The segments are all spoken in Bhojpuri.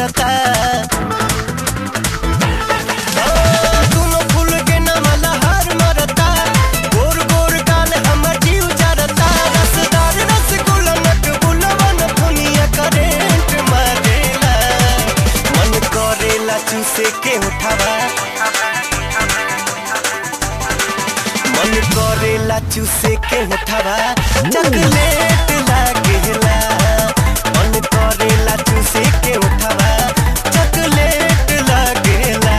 करता दुनो फूल के नमला हार मरता गोर गोर गाल हमर जीव जरता रसदार रसगुल्ला नटबुलवन दुनिया करेंट मारेला मन करेला चूसे के उठावा मन करेला चूसे के उठावा चॉकलेट लागेला मन करेला चूसे के उठावा चॉकलेट लागेला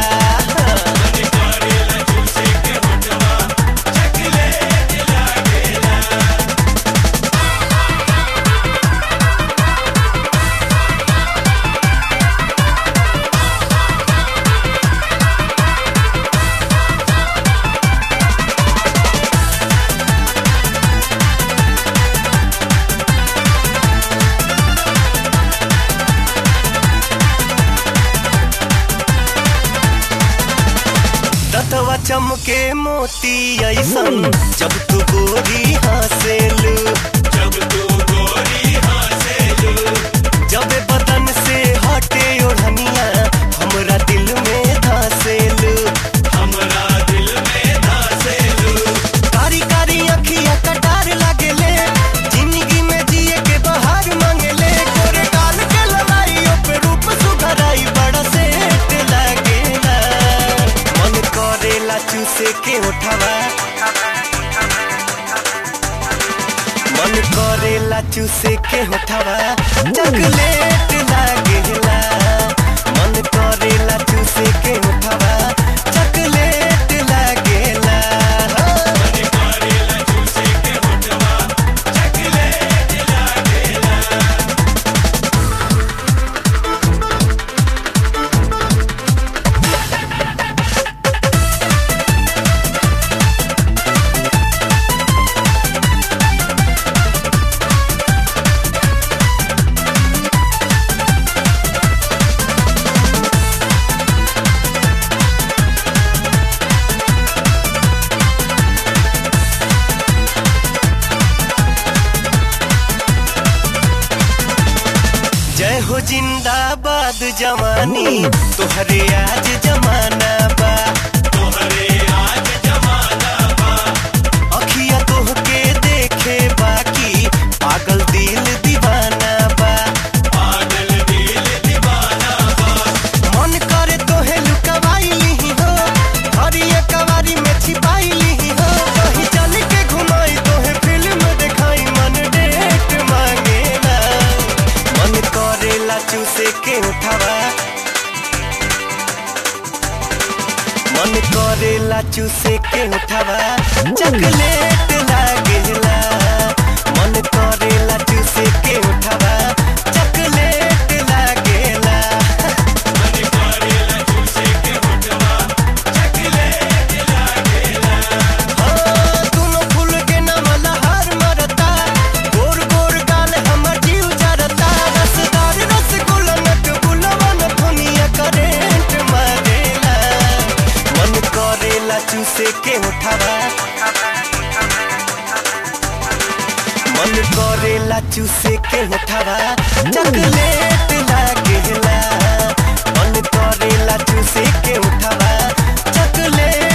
दतवा चमके मोती ऐसन जब तू गोरी हंसेलू जब तू गोरी हंसेलू जब बदन से हटे ओढ़निया हमरा दिल में धसेलू हमरा दिल में धसेलू कारी कारी अखिया कटार लागेले जिंदगी में जिए के बहार मांगेले गोरे गाल के लड़ाई पे रूप सुधराई बड़ा सेट लागेला मन करेला चूसे के उठावा मन करेला चूसे के उठावा चॉकलेट लागेला मन करेला चूसे के उठावा चॉकलेट लागेला करेला चूसे के होठवा चकलेट लागेला जय हो जिंदाबाद जवानी तोहरे आज जमाना बा तोहरे आज जमाना बा अखिया तोहके देखे बाकी पागल दिल दीवाना बा पागल दिल दीवाना बा मन करे तोहे लुकवाई ली हो हरिया कवारी में छिपाई ली हो कहीं चल के घुमाई तोहे फिल्म दिखाई मन डेट मांगेला मन करेला चूसे के उठावा मन करेला चूसे के उठावा चॉकलेट लागेला मन करेला चूसे के उठावा चॉकलेट लागेला मन करेला चूसे के होठवा चकलेट लागेला दुनो फूल के नमला हार मरता गोर गोर गाल हमर जीव जरता रसदार रसगुल्ला नटबुलवन दुनिया करेंट मारेला मन करेला चूसे के उठावा मन करेला चूसे के उठावा चॉकलेट लागेला मन करेला चूसे के उठावा चॉकलेट